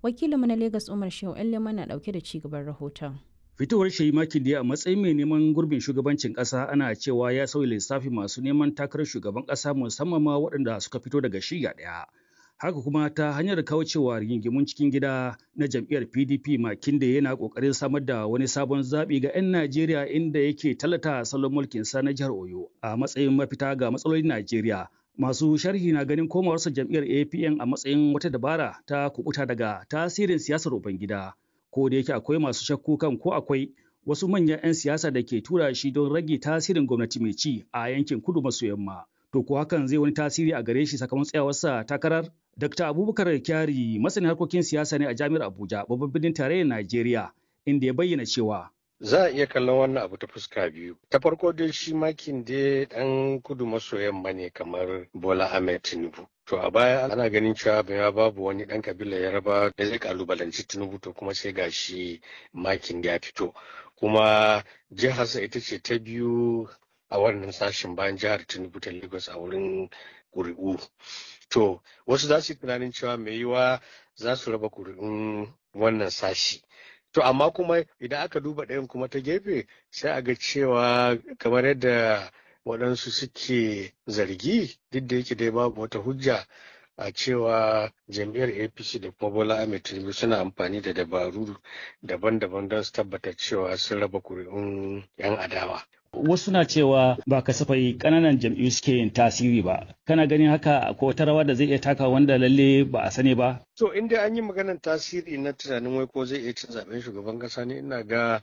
Wakilinmu na Legas Umar Shehu Leman na ɗauke da ci gaban rahoton. Fitowar Shehi Makinde a matsayin mai neman gurbin shugabancin ƙasa ana cewa ya sauya lissafi masu neman takarar shugaban ƙasa musamman ma waɗanda suka fito daga shiya ɗaya. Haka kuma ta hanyar kaucewa rigingimun cikin gida na jam'iyyar PDP Makinde yana ƙoƙarin samar da wani sabon zaɓi ga 'yan Najeriya inda yake talata salon mulkinsa na jihar Oyo a matsayin mafita ga matsalolin Najeriya. Masu sharhi na ganin komawarsa jam'iyyar APN a matsayin wata dabara ta kubuta daga tasirin siyasar Ubangida. Ko da yake akwai masu shakku kan ko akwai wasu manyan 'yan siyasa da ke tura shi don rage tasirin gwamnati mai ci a yankin kudu maso yamma. To ko hakan zai wani tasiri a gare shi sakamakon tsayawarsa takarar? Dr. Abubakar Kyari masanin harkokin siyasa ne a Jami'ar Abuja, babban birnin tarayyar Najeriya, inda ya bayyana cewa za a iya kallon wannan abu ta fuska biyu ta farko dai shi makin dai dan kudu maso yamma ne kamar bola ahmed tinubu to a baya ana ganin cewa ya babu wani dan kabila yaraba da zai kalubalanci tinubu to kuma sai gashi makin ya fito kuma jiharsa ita ce ta biyu a wannan sashen bayan jihar tinubu ta lagos a wurin ƙuri'u to wasu za su yi tunanin cewa mai yiwa za su raba ƙuri'un wannan sashi To amma kuma idan aka duba ɗayan kuma ta gefe sai a ga cewa kamar yadda waɗansu suke zargi duk da yake dai babu wata hujja a cewa jam'iyyar apc da kuma bola ahmed tinubu suna amfani da dabaru daban-daban don su tabbatar cewa sun raba kuri'un 'yan adawa wasu na cewa ba kasafai kananan jam'iyyu suke yin tasiri ba kana ganin haka ko wata rawa da zai iya taka wanda lalle ba a sani ba to in dai an yi maganar tasiri na tunanin wai ko zai iya cin zaben shugaban kasa ne ina ga